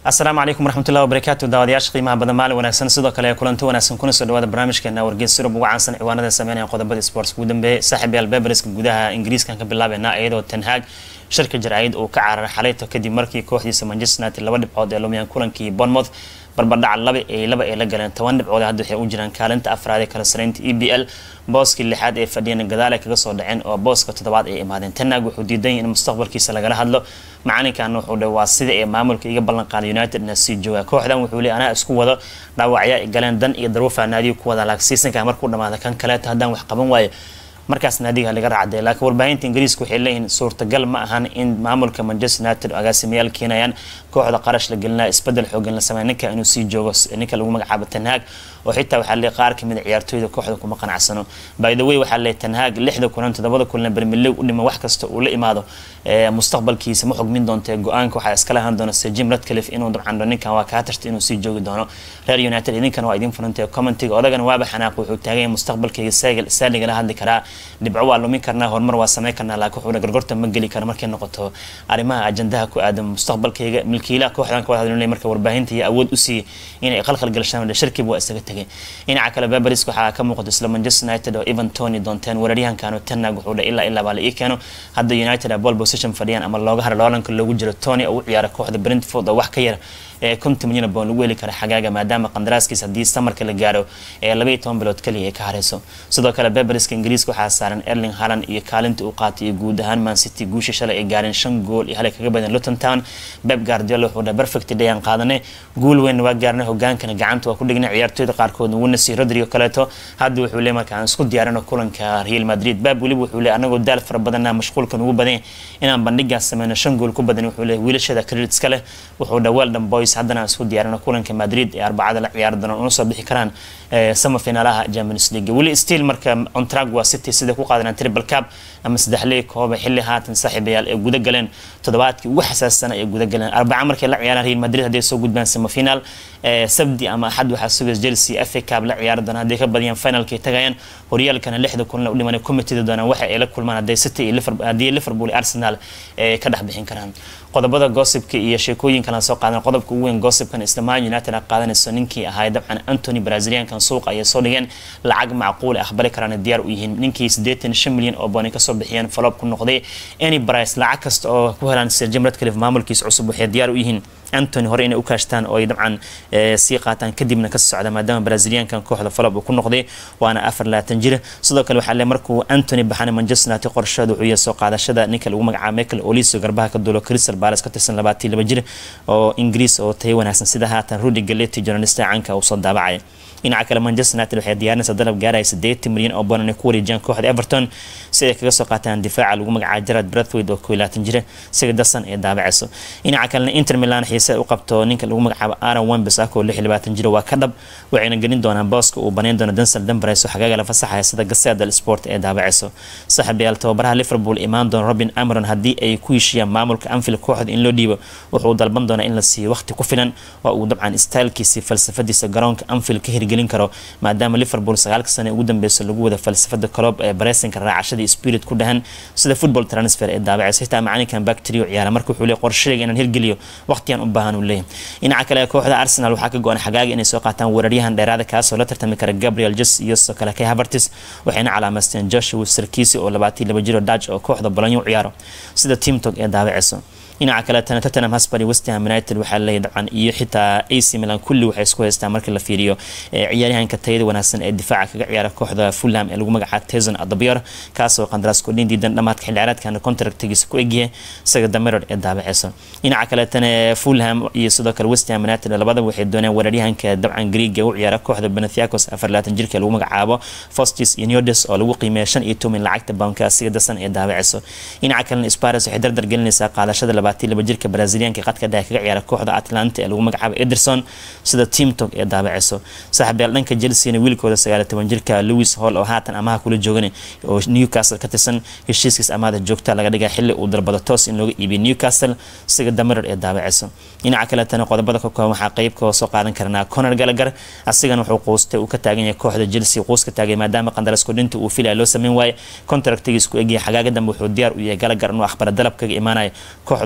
asalaamu calaykum waraxmatullahi wabarakaatu daawadayaasha qiimaha badan maalin wanaagsan sidoo kale kulanti wanaagsan kuna soo dhawaada barnaamijkeena wargeys surub ugu caansan ciwaanada sameynaya qodobada sports ugu dambeeyay saaxiib yaal bebereska gudaha ingiriiskan ka bilaabeynaa iyadoo tanhaag shirka jaraa'id uu ka cararay xalayto kadib markii kooxdiisa manchester united laba dhibcood ee lumiyaan kulankii bournemouth barbardhaca laba ee laba ay la galeen toban dhibcood hadda waxay u jiraan kaalinta afraad ee kala saraynta e b l booskii lixaad ee fadhiyana gadaal ay kaga soo dhaceen oo booska toddobaad ay imaadeen tanaag wuxuu diidan yahay in mustaqbalkiisa lagala hadlo macalinkan wuxuu dhe waa sida ee maamulka iga ballan qaaday united na sii jooga kooxdan wuxuu le anaa isku wado dhaawacya ay galeen dan iyo darwo faanaadiyo ku wada laag seasonka markuu dhamaada kan kaleeta haddaan wax qaban waayo markaas naadiga laga raacday laakiin warbaahinta ingiriiska waxay leeyihiin suurtagal ma ahan in maamulka manchester united agaasimayaal keenayaan kooxda qarash la gelinaya isbedel xoogan la sameeya ninka inuu sii joogo ninka lagu magacaabo tanhaag oo xitaa waxaa leeyahay qaar kamid a ciyaartooyda kooxda kuma qanacsano by the way waxaa leeyahay tanhaag lixda kulan toddobada kulan bermiley u dhima wax kasta uu la imaado mustaqbalkiisa ma xugmin doonta go-aanka waxaa iskala ahaan doona sir jim radcliffe inuu dabcan ninkan waa kaa tartay inuu sii joogi doono reer united idinkan waa idin furantay commentiga odagana waaba xanaaq wuxuu taaganya mustaqbalkayga saaligala hadli karaa dhibco waa lumin karnaa horumar waa sameyn karnaa laakiin wuxuuna gargorta ma geli kara markay noqoto arrimaha ajandaha ku aadan mustaqbalkayga milkiilaha kooxdan ka wada hadlinay marka warbaahinta iyo awood u siiyey inay qalqal galishaan shirkiiba waa isaga tegay dhinaca kale beberis waxaa ka muuqata isla manchester united oo evan tony doonteen weeraryahankano tanag wuxuu dha ilaa ilaa baa la ii keeno hadda united a ball position fadhiyaan ama looga hara loolanka loogu jiro tony oo u ciyaara kooxda brentford oo wax ka yar ee konton milyan boon lagu heli kara xagaaga maadaama qandaraaskiisa haddii samarka la gaaro ee labaiyo toban bilood kaliya ay ka hareyso sidoo kale beberiska ingiriiska waxaa saaran erling haland iyo kaalinta uu qaatay iyo guud ahaan man city guusha shalay ay gaareen shan gool iyo halay kaga badan luton town beb guardiola wuxuu dhaha perfect day aan qaadanay guul weyn waa gaarnay hogaankana gacanta waa ku dhignay ciyaartooyda qaarkood wuna sii rodrigo kaleeto hadda wuxuu leey marka aan isku diyaarino kulanka real madrid bab weliba wuxuu leey anagoo daal fara badanna mashquulkan ugu badan inaan bandhigaas sameyno shan gool ku badan wuxuu leey wiilashada creditska leh wuxuu dha weldon boys haddana aan isku diyaarino kulanka madrid ee arbacada la ciyaari doonaan una soo bixi karaan sama finaalaha champions league weli still marka ontrag waa city sida ku qaadanaan triple cup ama saddexley kooba xilli haatan saaxiibayaal ee guda galeen toddobaadkii ugu xasaasana ee guda galeen arbaca markay la ciyaaraan real madrid hadday soo gudbaan semifinal sabdi ama axad waxaa sugaysa chelsea fa cup la ciyaari doonaan hadday ka badiyaan finalkay tagayaan horyaalkana lixda kulan u dhiman commitida doonaan waxa ay la kulmaan hadday city iyo haddii liverpool iyo arsenal ay ka dhex bixin karaan qodobada gossipka iyo sheekooyinka la soo qaadan qodobka ugu weyn gossipkan islamaan united a qaadanayso ninkii ahaa dabcan antony braziliankan suuqa ayay soo dhigeen lacag macquul aqbali karaan diyaar u yihiin ninkii siddeetan shan milyan oo booni kasoo bixiyeen falob ku noqday any price lacag kasta oo ku helaan sir jim radcliffe maamulkiisa cusub waxay diyaar u yihiin antony hore inay u kaashtaan oo ay dabcan sii qaataan kadibna ka socda maadaama braziliankan kooxda falob uu ku noqday waana afar labaatan jir sidoo kale waxaa le markuu antony baxana manchester united qorsheeda wuxuu yahay soo qaadashada ninka lagu magacaabo michael oliso garbaha ka duulo crystal palace ka tirsan labaatii laba jir oo ingiriis oo tayo wanaagsan sida haatan rudy galeti journalista caanka uu soo daabacaya dhinaca kale manchester united waxay diyaarinaysa dalab gaaraya siddeetan milyan oo bonan ay ku wareejiyaan kooxda everton si ay kaga soo qaataan difaaca lagu magacaabo gerard brathwaite oo koo laatan jira siga dasan ee daabacayso dhinaca kalena inter milan xiise u qabto ninka lagu magacaabo aaron wembes oo lix labaatan jira waa ka dhab waxayna gelin doonaan booska uu baneyn doono dansel dambares oo xagaaga la fasaxaya sida gaseeda sport ee daabacayso saaxiibayaal tababaraha liverpool imaan doona robin amaron haddii ay ku heshiiyaan maamulka anfield kooxda in loo dhiibo wuxuu dalban doonaa in la siiyo waqti ku filan oo uu dabcan stylkiisi falsafadiisa garoonka anfield ka hirgelin karo maadaama liverpool sagaalka sane ugu dambeyso lagu wada falsafada coloob ee bareesinka raacashadii spirit ku dhahan sida football transfer ee daabacaysa xitaa macalinkan bacterio ciyaara marka wuxuu leey qorshayga inaan hirgeliyo waqtigan u baahan uu leeyahay dhinaca kale kooxda arsenal waxaa ka go-an xagaaga inay soo qaataan weeraryahan dheeraada kaasoo la tartami kara gabriel jes iyo sidoo kale kay havertis waxayna calaameysteen joshua sarkisi oo labaatii laba jiro dutch oo kooxda bolonyo u ciyaaro sida teamtog ee daabacayso dhinaca kaletana tottenham hotspur iyo west ham united waxaa leeyahay dabcan iyo xitaa ac milan kulli waxay isku haystaan marka la fiiriyo ciyaaryahanka tayada wanaagsan ee difaaca kaga ciyaara kooxda fulham ee lagu magacaabo tezon adabior kaasoo qandaraas kordhin diidan dhamaadka xilli ciyaareedkana contractigiisa ku egyahay isaga damerod ee daabaceyso dhinaca kaletana fulham iyo sidoo kale west ham united labadaba waxay dooneen weeraryahanka dabcan greega u ciyaara kooxda benethiacos afar labaatan jirka lagu magacaabo fostis iyo neodes oo lagu qiimeeya shan iyo toban lacagta bounka asiga dasan ee daabaceyso dhinaca kalena spares waxay dardar gelinaysaa qaadashada labaatii laba jirka brazilianka qadka dhexe kaga ciyaara kooxda atlanta ee lagu magacaabo ederson sida teamtog ee daabaceyso saaxiibyaal dhanka chelseana wiilkooda sagaaliyo toban jirka louis hall oo haatan amaha kula joogan oo newcastle ka tirsan heshiiskiis amaada joogta laga dhigaa xilli uu dalbado toos in looga iibiyo newcastle siga damarar ee daabaceyso dhinaca kaletana qodobada ka kooban waxaa qeybka soo qaadan karnaa conor gallagher asigana wuxuu quustay uu ka taagan yahay kooxda chelsea quus ka taagay maadaama qandaras kordhinta uu filaya loo sameyn waaye contractigiis ku egyahay xagaaga dambe wuxuu diyaar u yahay gallagher inuu akhbara dalab kaga imaanaya kooxdu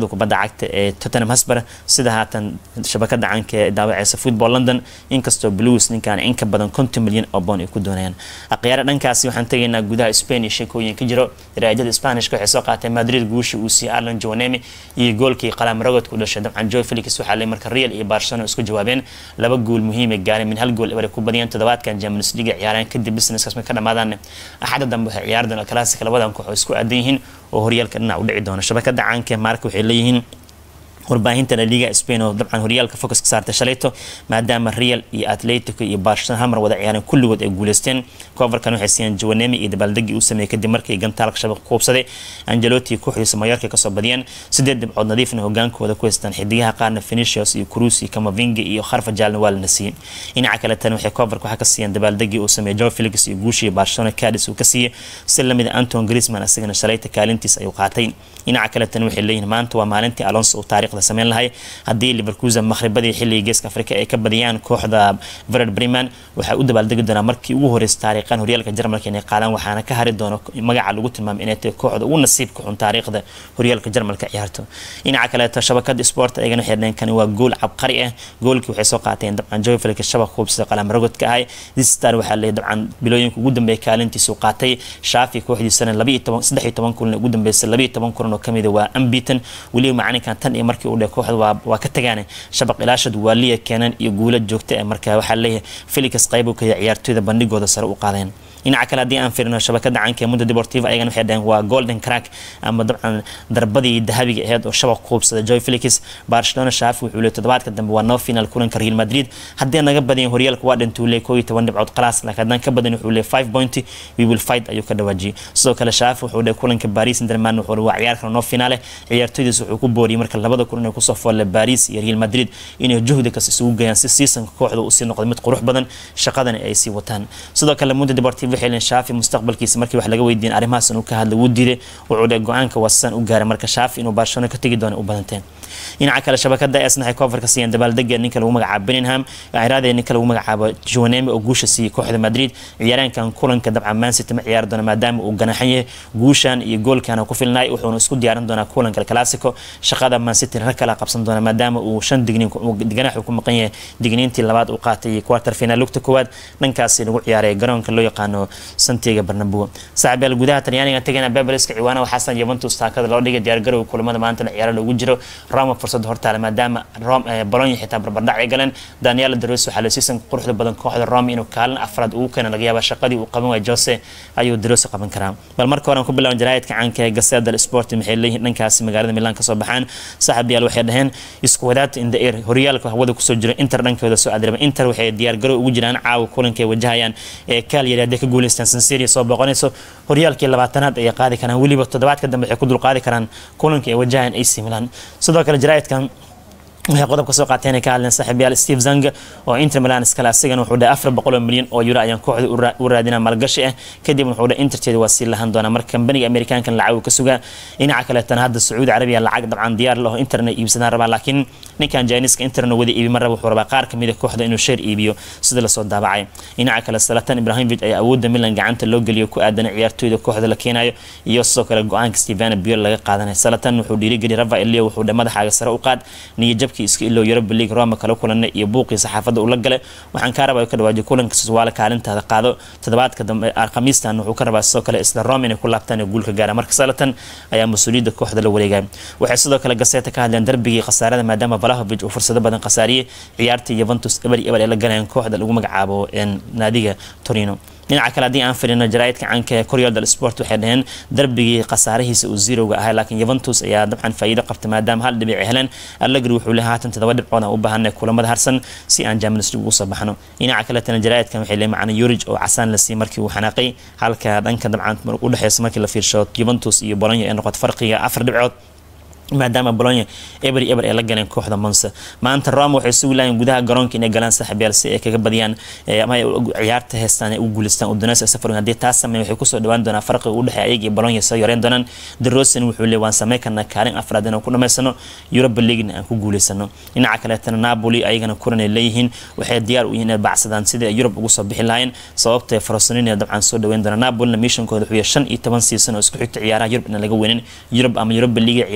kubadda cagta ee tottenham hosper sida haatan shabakada caanka ee daawaceysa football london inkastoo blues ninkan in ka badan konton milyan oo boon ay ku doonayaan akhyaara dhankaasi waxaan tegaynaa gudaha spain iyo sheekooyin ka jiro raajada spanishka waxay soo qaatay madrid guusha uu siiyey arlan joanemi iyo goolkii qalaam rogodka u dhashay dabcan joy felix waxaa lay marka real iyo barcelona isku jawaabeen laba gool muhiim ay gaareen min hal gool eber ku badiyeen toddobaadkan champions league ciyaareen kadib businesskaas ma ka dhamaadaan axada dambe waxay ciyaari doona classic labadan koox oo isku aadan yihiin oo horyaalka dhinac u dhici doona shabakada caanka maarka waxay leeyihiin warbaahinta la liga spain oo dabcan horyaalka focus ka saartay shalayto maadaama real iyo atletico iyo barcelona halmar wada ciyaareen kulligood ay guuleysteen coverkan waxay siiyeen jawanemi iyo dabaaldegii uu sameeyey kadib markii gantaalka shabaq kuubsaday angelotti kooxdiisa mayorka kasoo badiyeen sideed dhibcood nadiifna hogaankooda ku haystaan xidigaha qaarna finicius iyo cruz iyo camavinga iyo kharfa jaalna waa la nasiiyey dhinaca kale tan waxay coverka waxaa ka siiyeen dabaaldegii uu sameeyey joe felix iyo guushii barcelona cadis uu ka siiyey si lamida anton griezmann asagana shalayta kaalintiis ayuu qaatay dhinaca kale tan waxay leeyihin maanta waa maalintii alonso uu taariikhda sameyn lahay haddii liverkusen maqhribadii xilligii geeska afrika ay ka badiyaan kooxda vered breman waxay u dabaaldegi doonaa markii ugu horreysay taariikhan horyaalka jarmalka inay qaadaan waxaana ka hari doona magaca lagu tilmaamay inay tahay kooxda ugu nasiibka xun taariikhda horyaalka jarmalka ciyaarto dhinaca kaleeto shabakada sport ayagana waxay dhaheen kani waa gool cabqari ah goolkii waxay soo qaateen dabcan joy felix shabaq kuubsida qalam rogodka ahay distar waxaa leeyahay dabcan bilooyinka ugu dambeeya kaalintiisu qaatay shaafi kooxdiisana labiyo toban saddex iyo toban kulan ugu dambeysay labiyo toban kulan oo kamida waa ambitan weliba macalinkan tan iyo markii uu dheh kooxda waa waa ka tagaane shabaq ilaashad waa liya keenan iyo guula joogta ee marka waxaa leeyahay felix qayb u kaya ciyaartooyda bandhigooda sare u qaadeen dhinaca kale haddii aan fiirino shabakada caanka ee mundo deportiva ayagana waxay dhaheen waa golden crack ama dabcan darbadii dahabiga aheyd oo shabaq kuubsada joy felix barcelona shaafi wuxuu leey toddobaadka dambe waa no final kulanka real madrid haddii naga badayan horyaalka waa dhintuu leey koo iyo toban dhibcood qalaas laakiin haddaan ka badan wuxuu leey five point we will fight ayuu ka dhawaajiyey sidoo kale shaafi wuxuu leey kulanka paris saint-germain wuxuu waa ciyaar kale no finale ciyaartooydiis wuxuu ku booriyey marka labada kulan ee kusoo foolle paris iyo real madrid inay juhdi kas isugu geeyaan si seasonka kooxda uu sii noqdo mid qurux badan shaqadana ay sii wataan sidoo kale mundo deportiva waxay leeyihin shaafi mustaqbalkiisa markii wax laga weydiin arrimahaas inuu ka hadla wuu diiday wuxuu dhe go-aanka wasan u gaaray marka shaafi inuu barcelona ka tegi doono u badanteen dhinaca kale shabakada esna waxay cover ka siiyeen dabaaldega ninka lagu magacaabo Bellingham ciraadee ninka lagu magacaabo Joanemi oo guusha siiyey kooxda Madrid ciyaaraankan kulanka dabcan Man City ma ciyaari doona maadaama uu ganaxan yahay guushan iyo goolkan ku filnay wuxuuna isku diyaarin doonaa kulanka Clasico shaqada Man City ra kala qabsan doona maadaama uu shan digniin ganax ku maqan yahay digniintii labaad uu qaatay quarter final lugta koowaad dhankaasi lagu ciyaaray garoonka loo yaqaano Santiago Bernabeu saaxiibayaal gudaha Talyaaniga tagana Bebereska ciwaana waxaa Juventus taakada loo dhigay diyaar garow kulamada maanta la ciyaaro lagu jiro Roma fursad hortaale maadaama Bologna xitaa barbardhac ay galeen Daniel De Rossi waxaa la siisan quruxda badan kooxda Roma inuu kaalin afraad ugu keeno laga yaaba shaqadii uu qaban waayay Jose ayuu De Rossi qaban karaa bal marka hore aan ku bilaaban jaraa'idka caanka ee Gazzetta dello Sport maxay leeyihiin dhankaasi magaalada Milan ka soo baxaan saaxiibayaal waxay dhaheen isku wadaad in the air horyaalka hawada kusoo jira Inter dhankooda soo adirba Inter waxay diyaar garow ugu jiraan caawa kulanka ay wajahayaan ee Cagliari hadday ka guuleystaan San Siro soo boqonayso horyaalkii labaatanaad ay qaadi karaan weliba toddobaadka dambe waxay ku dulqaadi karaan kulanka ay wajahayaan AC Milan sidoo kale jaraa'idkan waxay qodob ka soo qaateen ay ka hadleen saaxiibayaal Steve Zanga oo Inter Milan iskala asigana wuxuu dhahay afar boqol oo milyan oo euro ayaan kooxda u raadinaa maalgashi ah kadib wuxuu dhahay Interteeda waa sii lahan doonaa marka kambaniga Amerikaankan lacag ka sugaa dhinaca kale tan hadda Sacuudi Arabiya lacag dabcan diyaar leh oo Interna iibsadaan rabaa laakiin ninkan Janiska Interna wada iibi mar raba wuxuu rabaa qaar kamid ah kooxda inuu share iibiyo sida la soo daabacay dhinaca kale Zlatan Ibrahimovic ayaa awoodda Milan gacanta loo geliyo ku aadan ciyaartooyda kooxda la keenayo iyo sidoo kale go'aanka Steven Biel laga qaadanay Zlatan wuxuu dhiirigeliyay Rafael Leo wuxuu dhahay madaxaaga sare u qaad niyad iska iloo Europa League Roma kala kulanay iyo buuqii saxaafadda ula galay waxaan ka rabaa ka dhawaajay kulanka Sassuolo kaalintaada qaado toddobaadka dambe Khamiistan wuxuu ka rabaa sidoo kale isla Roma inay ku laabtaan guulka gaara marka Zlatan ayaa mas'uuliyadda kooxda la wareegay waxay sidoo kale Gazzetta ka hadleen darbigii khasaarada maadaama Vlahovic uu fursado badan khasaariyay ciyaartii Juventus eber eber ee la galeen kooxda lagu magacaabo naadiga Torino dhinaca kale haddii aan firino jaraa'idka caanka ee Corriere dello Sport waxay dhaheen darbigii khasaarihiisa uu zero-ga ahay laakiin Juventus ayaa dabcan faa'iido qabtay maadaama hal dhibic ay heleen Allegri wuxuu leeyahay haatan toddoba dhibcood aan u baahanay kulamada harsan si aan Champions League ugu soo baxno dhinaca kale tan jaraa'idkan waxay leeyahay macna Juric oo casaan la siiyay markii uu xanaaqay halka dhanka dabcan u dhaxaysa markii la fiirsho Juventus iyo Bologna ay noqoto farqiga afar dhibcood maadaama Bologna eber eber ay la galeen kooxda Monza maanta Roma waxay sugi laayeen gudaha garoonka inay galaan saaxiibayaal si ay kaga badiyaan ama ay ciyaarta heestaan ay u guuleystaan Udinese safar hadii taas sameeyay waxay ku soo dhawaan doonaa farqiga u dhexeeya ayaga iyo Bologna soo yareen doonaan De Rossi wuxuu leeyahay waan sameey karnaa kaalin afraad inaan ku dhameysano Europa League aan ku guuleysano dhinaca kale tan Napoli ayagana kulan ay leeyihiin waxay diyaar u yihiin inay bacsadaan sidii ay Europe ugu soo bixi lahayn sababta ay Frosinone dabcan soo dhaweyn doonaan Napoli missionkooda wuxuu yahay 15 season oo isku xigta ciyaaraha Europe in laga weynin Europe ama Europa League ciyaareen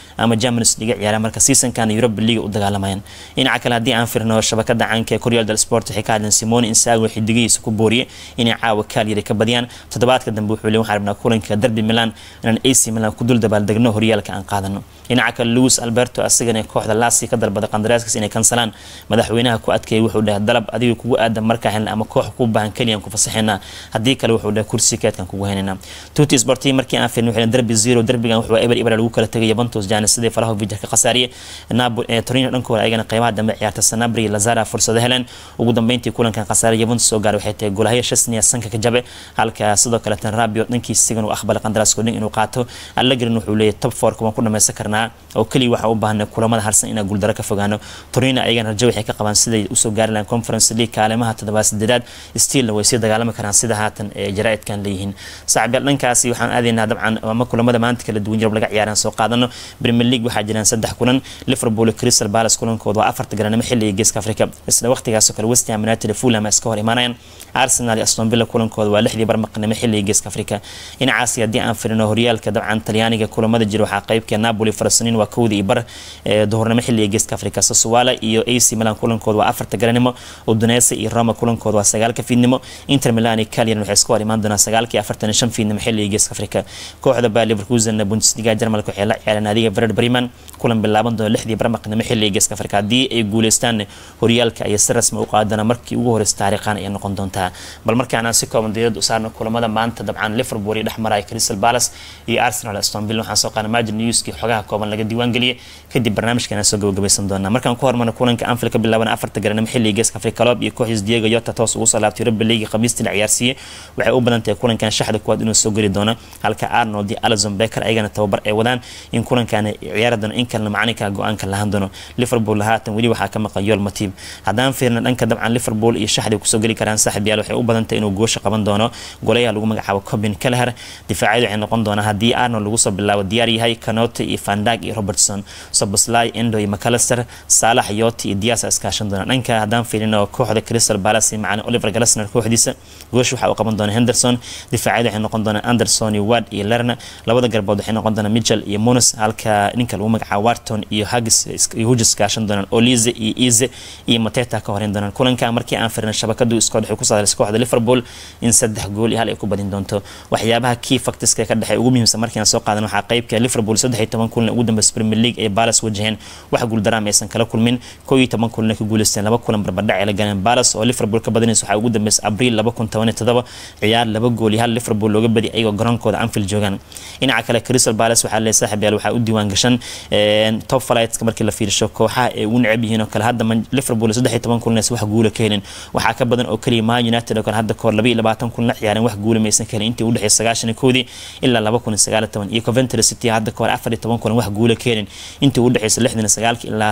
ama Champions League ciyaaraan marka seasonkan Europa League u dagaalamayaan dhinaca kale haddii aan firno shabakada caanka ee Corriere dello Sport waxay ka hadleen Simone Inzaghi xidigihiisa ku booriyay inay caawa Cagliari ka badiyaan toddobaadka dambe wuxuu leeyahay waxaan rabnaa kulanka Derby Milan inaan AC Milan ku dul dabaaldegno horyaalka aan qaadano dhinaca kale Luis Alberto asagana kooxda Lazio ka dalbada qandaraaskiisa inay kansalaan madaxweynaha ku adkeeyay wuxuu dhahay dalab adiga kugu aadan markaa helna ama koox ku baahan kaliya ku fasaxeynaa haddii kale wuxuu dhahay kursi keedkan kugu heynayna tuti sporti markii aan fiirnay waxay derby zero derbigan wuxuu eber eber lagu kala tagay Juventus jana sidii Falahovic ka qasaariyay Napoli ee Torino dhankooda ayagana qiimaha dambe ciyaarta Sanabria Lazara fursad heleen ugu dambeyntii kulankan qasaariyay Juventus soo gaaray waxay tahay goolahaya Chesney sanka ka jabe halka sidoo kale tan Rabiot dhankii sigan uu aqbalay qandaraaska inuu qaato Allegri wuxuu leeyahay top 4 kuma ku dhameysan karnaa oo kaliya waxa u baahan kulamada harsan inaan guuldaro ka fogaano Torino ayagana rajo waxay ka qabaan siday usoo gaari lahayn Conference League kaalimaha toddobaad sideedaad still way sii dagaalami karaan sida haatan ee jaraa'idkan leeyihiin saaxiibayaal dhankaasi waxaan aadaynaa dabcan ama kulamada maanta kala duwan Yurub laga ciyaaraan soo qaadano Premier League waxaa jiraan saddex kulan Liverpool iyo Crystal Palace kulankooda waa afarta garanimo xilliga geeska Afrika isla waqtigaas oo kale West Ham United iyo Fulham iska hor imaanayaan Arsenal iyo Aston Villa kulankooda waa lixdii barmaqnimo xilliga geeska Afrika dhinacaasi haddii aan firino horyaalka dabcan Talyaaniga kulamada jira waxaa qaybka Napoli Farasanin waa kowdii iyo bar duhurnimo xilliga geeska Afrika Sassuolo iyo AC Milan kulankooda waa afarta garanimo Udinese iyo Roma kulankooda waa sagaalka fiidnimo Inter Milan iyo Cagliari waxay isku hor imaan doonaan sagaalka iyo afartan iyo shan fiidnimo xilliga geeska Afrika kooxda Bayer Leverkusen Bundesliga Jarmalka waxay la ciyaareen naadiga Werder Bremen kulan bilaaban doona lixdii barmaqnimo xilliga geeska Afrika haddii ay guuleystaan horyaalka ayay si rasmi u qaadana markii ugu horreysay taariikhan ay noqon doontaa bal markaan aan si kooban diirada u saarno kulamada maanta dabcan Liverpool iyo dhexmaraya Crystal Palace iyo Arsenal Aston Villa waxaan soo qaadnay Majid Newski xogaha kooban laga diiwaan geliyay kadib barnaamijkan soo gabagabeysan doonaa markaan ku hormarno kulanka Anfield ka bilaaban afarta garanimo xilliga geeska Afrika Club iyo kooxdiis Diego Jota toos ugu soo laabtay Europa League khamiistii la ciyaarsiiyay waxay u badan tahay kulankan shaxda kuwaad inuu soo geli doono halka Arnold iyo Alisson Becker ayagana tababar ay wadaan in kulankan ciyaari doono in kalena macalinka go-aanka lahaan doono Liverpool haatan weli waxaa ka maqan Joel Matip haddaan fiirno dhanka dabcan Liverpool iyo shaxda kusoo geli karaan saaxiib yaal waxay u badan tahay inuu goosha qaban doono golayaha lagu magacaabo Corbin Kelleher difaacyadu waxay noqon doonaa haddii Arnold lagu soo bilaabo diyaar yahay Kanote iyo Van Dijk iyo Robertson Soboslai Endo iyo McAllister Salah Yoti iyo Diaz iskaashan doona dhanka haddaan fiirino kooxda Crystal Palace macna Oliver Glasner kooxdiisa goosh waxa uu qaban doona Henderson difaacyadu waxay noqon doonaan Anderson iyo Ward iyo Lerner labada garbood waxay noqon doonaan Mitchell iyo Munoz halka ninka lagu magacaabo Wharton iyo Hughes iyo Hughes kaashan doonaan Olize iyo Ize iyo Mateta ka horeyn doonaan kulanka markii aan fiirino shabakadu iskood waxay ku saadaysay kooxda Liverpool in saddex gool iyo hal ay ku badin doonto waxyaabaha key factors ka dhexay ugu muhiimsan markii aan soo qaadan waxaa qaybka Liverpool 13 kulan ugu dambeysay Premier League ee Palace wajaheen wax guul daraam aysan kala kulmin 11 kulan ka guuleysteen laba kulan barbardhac ay la galeen Palace oo Liverpool ka badinaysa waxaa ugu dambeysay April 2017 ciyaar laba gool iyo hal Liverpool looga badi ayagoo garoonkooda Anfield joogaan dhinaca kale Crystal Palace waxaa leeyahay saaxiib yaal waxaa u diiwaan gashan top flights markii la fiirsho kooxaha ay u necab yihiin oo kale hadda Liverpool 13 kulan wax guul ka helin waxaa ka badan oo kaliya Man United oo kale hadda koor 22 kulan la ciyaareen wax guul maysan ka helin intii u dhaxaysay 99 ilaa 2019 iyo Coventry City hadda koor 14 kulan wax guul ka helin intii u dhaxaysay 69 ilaa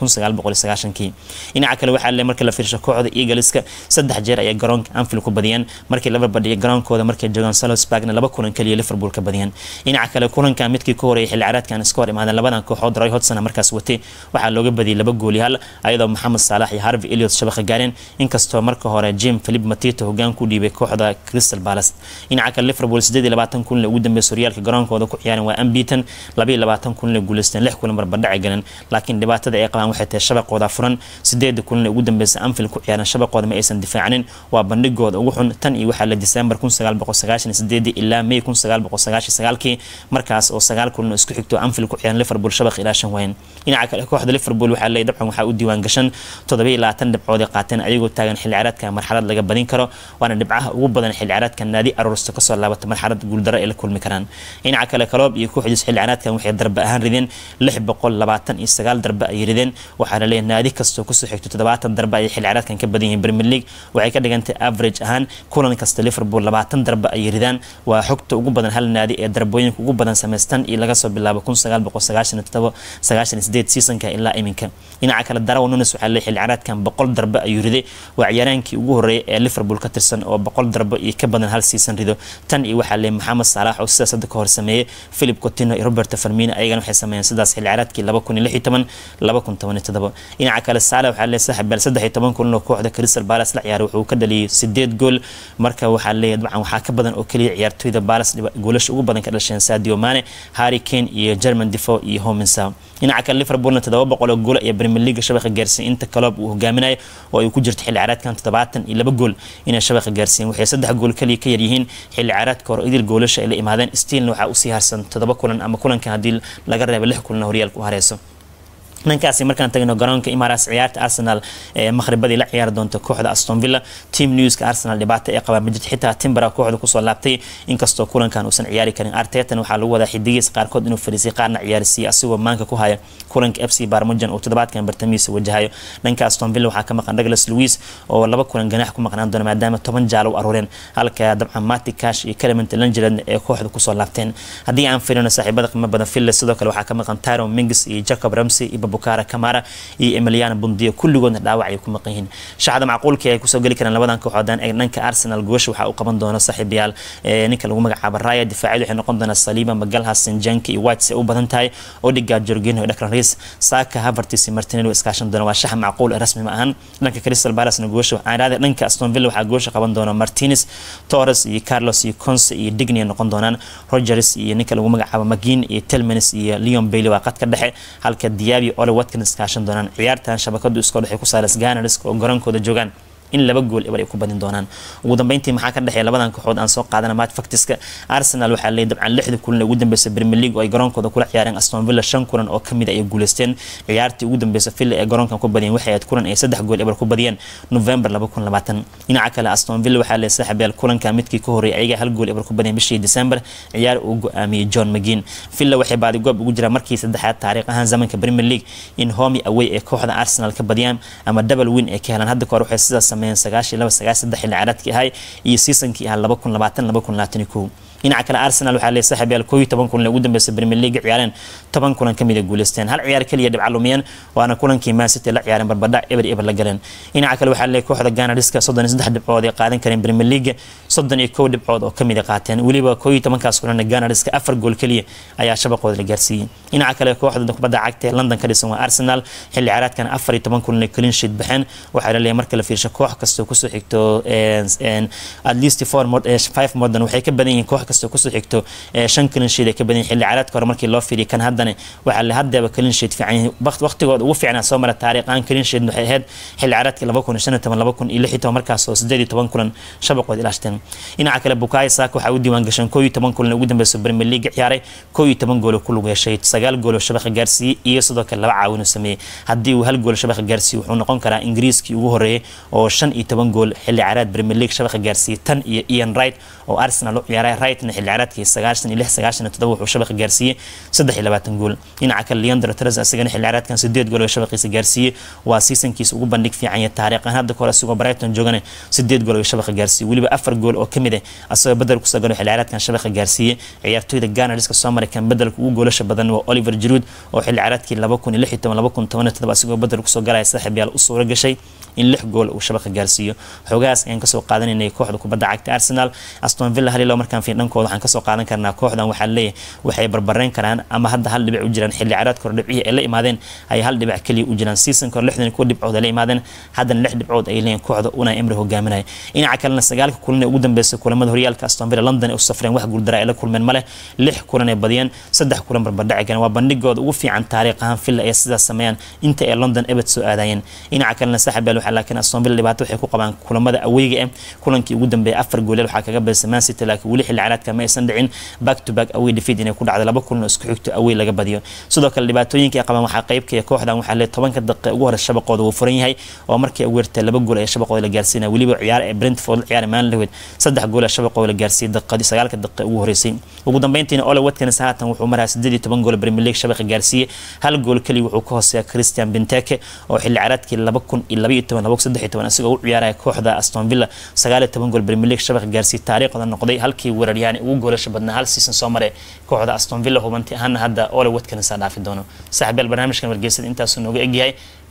1990 dhinaca kale waxaa leeyahay markii la fiirsho kooxda Eagleska saddex jeer ayay garoonka Anfield ku badiyeen markii laba badiyay garoonkooda markay joogaan Salzburgna laba kulan kaliya Liverpool ka badiyeen dhinaca kale kulanka midkii ka horeeyay xilli ciyaareedkan iska hor imaadeen labadan kooxood Roy Hodgson markaas watay waxaa looga badiyay laba gool iyo hal ayadoo Mohamed Salah iyo Harvey Elliott shabaqa gaareen inkastoo marka hore Jim Philip Matito hogaan ku dhiibay kooxda Crystal Palace dhinaca kale Liverpool 28 kulan ugu dambeysay horyaalka garoonkooda ku ciyaareen waa unbeaten 22 kulan guuleysteen lix kulan barbardhac galeen laakiin dhibaatada ay qabaan waxay tahay shabaqooda furan sideed kulan ugu dambeysay Anfield ku ciyaareen shabaqooda ma aysan difaacanin waa bandhigooda ugu xun tan iyo waxaa la December 1998 ilaa May 1999 markaas oo sagaal kulan isku xigto Anfield ku ciyaareen Liverpool shabaq ilaa shan wayn dhinaca kale kooxda Liverpool waxaa leeyahay dabcan waxaa u diiwaan gashan 27 dhibcood ay qaateen ayagoo taagan xilli ciyaareedka marxalad laga badin karo waana dhibcaha ugu badan xilli ciyaareedka naadi aroorsta ka soo laabata marxalad guuldaro ay la kulmi karaan dhinaca kale kaloob iyo kooxdiis xilli ciyaareedkan waxay darbe ahaan rideen 629 darbe ay rideen waxaa la leeyahay naadi kastoo kusoo xigto 70 darbe ay xilli ciyaareedkan ka badan yihiin Premier League waxay ka dhigantay average ahaan kulan kasta Liverpool 20 darbe ay ridaan waa xogta ugu badan hal naadi ee darbooyinka ugu badan sameystan iyo laga soo bilaabo 1997 98 seasonka ilaa iminka dhinaca kale Darwin Nunes waxaa la xilli ciyaareedkan 100 darbe ayuu riday waa ciyaaraankii ugu horeeyay ee Liverpool ka tirsan oo 100 darbe iyo ka badan hal season rido tan iyo waxaa leeyahay Mohamed Salah oo sidaas hadda ka hor sameeyay Philip Coutinho iyo Roberto Firmino ayaga ayagana waxay sameeyeen sidaas xilli ciyaareedkii laba kun iyo lix iyo toban laba kun toban iyo todoba dhinaca kale saale waxaa leeyahay saaxib beel saddex iyo toban kulan oo kooxda crystal palace la ciyaaray wuxuu ka dhaliyay sideed gool marka waxaa leeyahay dabcan waxaa ka badan oo keliya ciyaartoyda palace goolasha ugu badan ka dhasheen sadio mane harry kane iyo german defo iyo hominsa dhinaca kale liverpoolna toddoba boqol oo gool ayaa premier league shabaqa gaarsiiyey inta kaloob uu hogaaminayo oo ay ku jirto xilli ciyaareedkan toddobaatan iyo laba gool inay shabaqa gaarsiiyeen waxay saddex gool kaliya ka yaryihiin xilli ciyaareedka hore idil goolasha ay la imaadeen stiilna waxaa usii harsan toddoba kulan ama kulankan haddii laga reebo lix kulan horyaalka u hareyso dhankaasi markaan tagno garoonka imaras ciyaarta arsenal ee maqhribadii la ciyaari doonta kooxda aston villa team newska arsenal dhibaato ay qabaan majid xitaa timbera kooxda kusoo laabtay inkastoo kulankan uusan ciyaari karin artetan waxaa lagu wadaa xidigiis qaarkood inuu fariisay qaarna ciyaarsiiyey asigoo maanka ku haya kulanka f c barmujan oo toddobaadkan bartamihiisa wajahayo dhanka aston villa waxaa ka maqan douglas louis oo laba kulan ganaax ku maqnaan doona maadaama toban jaalo u aruureen halka dabcan mati cash iyo clement langered ee kooxda kusoo laabteen haddii aan filino saaxiibada qiimo badan villa sidoo kale waxaa ka maqan tyron mingis iyo jacob ramsey iyo bukara camara iyo emiliano bundiya kulligoodna dhaawac ay ku maqan yihiin shacda macquulkii ay kusoo geli karaan labadan kooxoodaan ee dhanka arsenal goosha waxaa uu qaban doona saaxiibayaal ninka lagu magacaabo raya difaacyadu waxay noqon doonaa saliiba magalhas sinjanki iyo whites ay u badan tahay odiga jorginho iyo dhakran reis saka havertis iyo martinelli iskaashan doona waa shax macquul ee rasmi ma ahan dhanka crystal palace-na goosha waxaa idhahday dhanka aston villa waxaa goosha qaban doona martinez torres iyo carlos iyo conse iyo digny ay noqon doonaan rogers iyo ninka lagu magacaabo magin iyo telmanis iyo leon bailey waa qadka dhexe halka diabi ole watkins kaashan doonaan ciyaartan shabakadu iskoo dhexay ku saalas ganars oo garoonkooda joogaan in laba gool ebar ay ku badin doonaan ugu dambeyntii maxaa ka dhexeeya labadan kooxood aan soo qaadana match factiska arsenal waxaa leeyahay dabcan lixda kulan ee ugu dambeysay premier league oo ay garoonkooda kula ciyaareen aston villa shan kulan oo kamid ay guuleysteen ciyaartii ugu dambeysay villa ee garoonkan ku badiyeen waxay ahayd kulan ay saddex gool ebar ku badiyeen november laba kun labaatan dhinaca kale aston villa waxaa leeyahay saaxiibyaal kulanka midkii ka horreeyay ayaga hal gool ebar ku badiyeen bishii december ciyaar uu go-aamiyey john mcginn villa waxay baadi goob ugu jiraan markii saddexaad taariikh ahaan zamanka premier league in homi away ee kooxda arsenal ka badiyaan ama double win ay ka helaan hadda kahor waxay sidaas sameeyeen sagaashii laba sagaal saddex xilli ciyaareedkii ahay iyo seasonkii ahaa laba kun labaatan laba kun labaatan iyo kow dhinaca kale arsenal waxaa leeyahay saaxiib yaal koob iyo toban kulan ee ugu dambeysay premier league ciyaareen toban kulan kamid ay guuleysteen hal ciyaar keliya dhibca lumiyeen waana kulankii man city la ciyaareen barbadhac eber eber la galeen dhinaca kale waxaa leeyahay kooxda ganariska soddon iyo saddex dhibcood ay qaadan kareen premier league soddon iyo kow dhibcood oo kamid ay qaateen weliba koob iyo tobankaas kulan ganariska afar gool keliya ayaa shabaqooda la gaarsiiyey dhinaca kale kooxda kubadda cagta ee london ka dhisan waa arsenal xilli ciyaareedkan afar iyo toban kulan ay clean sheet baxeen waxaa la leeyahay marka la fiirsho koox kastoo kusoo xigto at least four five modern waxay ka badan yihiin koox kastoo kusoo xigto shan clean sheet ay ka badan yihiin xilli ciyaareedka hore markii loo fiiriyo kan haddana waxaa la haddeeba clean sheet fiican yihiin waqtigooda ugu fiicnaa soo mara taariikhaan clean sheet waxay ahayd xilli ciyaareedkii laba kun iyo shan iyo toban laba kun iyo lix iyo toban markaas oo sideed iyo toban kulan shabaqood ilaashteen dhinaca kale bukayo saaka waxaa u diiwaan gashan koo iyo toban kulan ugu dambeysay premier league ciyaaray koo iyo toban gool oo ku lug yeeshay sagaal gool oo shabaqa gaarsiiyey iyo sidoo kale laba caawin uu sameeyey haddii uu hal gool shabaqa gaarsiiyey wuxuu noqon karaa ingiriiskii ugu horeeyay oo shan iyo toban gool xilli ciyaareed premier league shabaqa gaarsiiyey tan iyo ian wright oo arsenal u ciyaaray rightna xilli ciyaareedkii sagaashan iyo lix sagaashan iyo toddoba wuxuu shabaqa gaarsiiyey saddex iyo labaatan gool dhinaca kale leandro tres asigana xilli ciyaareedkan sideed gool oo shabaqiisa gaarsiiyey waa seasonkiisa ugu bandhig fiican iyo taariikhan hadda kahor asigoo brighton joogana sideed gool oo shabaqa gaarsiiyey weliba afar gool oo kamid ah asagoo bedel kusoo galo xilli ciyaareedkan shabaqa gaarsiiyey ciyaartoyda ganariska soo maray kan bedelka ugu goolasha badan waa oliver giroud oo xilli ciyaareedkii laba kun iyo lix iyo toban laba kun toban iyo todoba asigoo bedel kusoo galaya saaxiib yaal u suuro gashay in lix gool uu shabaqa gaarsiiyo xoogahaas ayaan kasoo qaadanaynay kooxda kubadda cagta arsenal aston villa halilo markaan fiin dhankooda waxaan kasoo qaadan karnaa kooxdan waxaa leeyahay waxay barbareen karaan ama hadda hal dhibic u jiraan xilli ciyaareedka hore dhibcihii ay la imaadeen ay hal dhibic keliya u jiraan seasonka hore lixdan kuwa dhibcood ay la imaadeen haddana lix dhibcood ay leeyihin kooxda una emri hogaaminaya dhinaca kalena sagaalka kulan ee ugu dambeysay kulamada horyaalka aston villa london ee u safreen wax guuldara ay la kulmeen male lix kulan ay badiyeen saddex kulan barbardhaci galeen waa bandhigooda ugu fiican taariikh ahaan villa ay sidaas sameeyaan inta ay london ebed soo aadayeen dhinaca kalena saaxiib yaal waxaa laakiin aston villa dhibaato waxay ku qabaan kulamada aweyga eh kulankii ugu dambeeyay afar gooleel waxaa kaga badisay man city laakiin weli xilli ciyaareedka ma aysan dhicin back to back away defeat inay ku dhacdo laba kulan oo isku xigto away laga badiyo sidoo kale dhibaatooyinka ay qabaan waxaa qaybkaya kooxdan waxaa leeyahay tobanka daqiiqa ugu hore shabaqooda wuu furan yahay oo markii ay weertay laba gool ee shabaqooda la gaarsiinaya weliba ciyaar ee brentford la ciyaari maan laweyd saddex gool ee shabaqooda la gaarsiiyey daqiiqadii sagaalka daqiiqa ugu horeysay ugu dambeyntiina ole watkins haatan wuxuu marayaa sideed iyo toban gool premier league shabaqa gaarsiiyey hal gool keliya wuxuu ka hooseeya christian benteke oo xilli ciyaareedkii laba kun iyo laba iyo toban laba kun saddex iyo toban asigoo u ciyaaraya kooxda aston villa sagaal iyo toban gool premier league shabaqa gaarsiiyey taariikhda noqday halkii weeraryahan ugu goolasha badnaa hal season soo maray kooxda aston villa hubanti ahaana hadda ole watkins aa dhaafi doono saaxiibyaal barnaamijkan wargeysada intaasuu nooga egyahay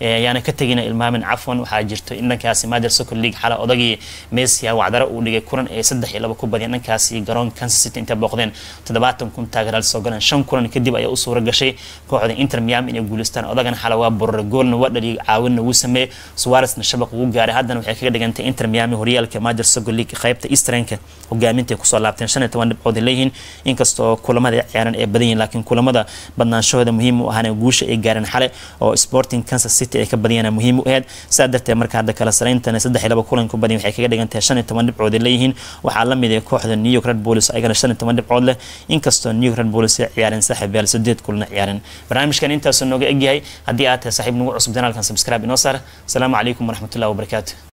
ayaana ka tegina ilmaamin cafwan waxaa jirto in dhankaasi major soccer league xala odagii messia wacdaro uu dhigay kulan ee saddex iyo laba ku badiyeen dhankaasi garoonka kansas city intay booqdeen toddobaatan kun taageeraal soo galeen shan kulan kadib ayaa u suura gashay kooxda inter miami inay guuleystaan odagan xala waa borore goolna waa dhaliyay caawinna wuu sameeyey suwaresna shabaq ugu gaaray haddana waxay kaga dhigantay inter miami horyaalka major soccer league qaybta easternka hogaaminta kusoo laabteen shan iyo toban dhibcood ay leeyihiin inkastoo kulamada ciyaaran ay badan yihiin laakiin kulamada badnaanshahooda muhiim u ahaana guusha ay gaareen xale oo sporting kansas city ay ka badiyaan muhiim u ahayd sidaa darteed marka hadda kala sarayntana saddex iyo laba kulan ku badiyan waxay kaga dhigantahay shan iyo toban dhibcood ay leeyihiin waxaa la mid ah kooxda new york red bulls ayagana shan iyo toban dhibcood leh inkastoo new york red bulls ay ciyaareen saaxiib yaal sideed kulana ciyaareen barnaamijkan intaasuu nooga egyahay haddii aad tahay saaxiib nagu cusub janaalkan subscribe inoo saar asalaamu calaykum waraxmatullahi wabarakaatu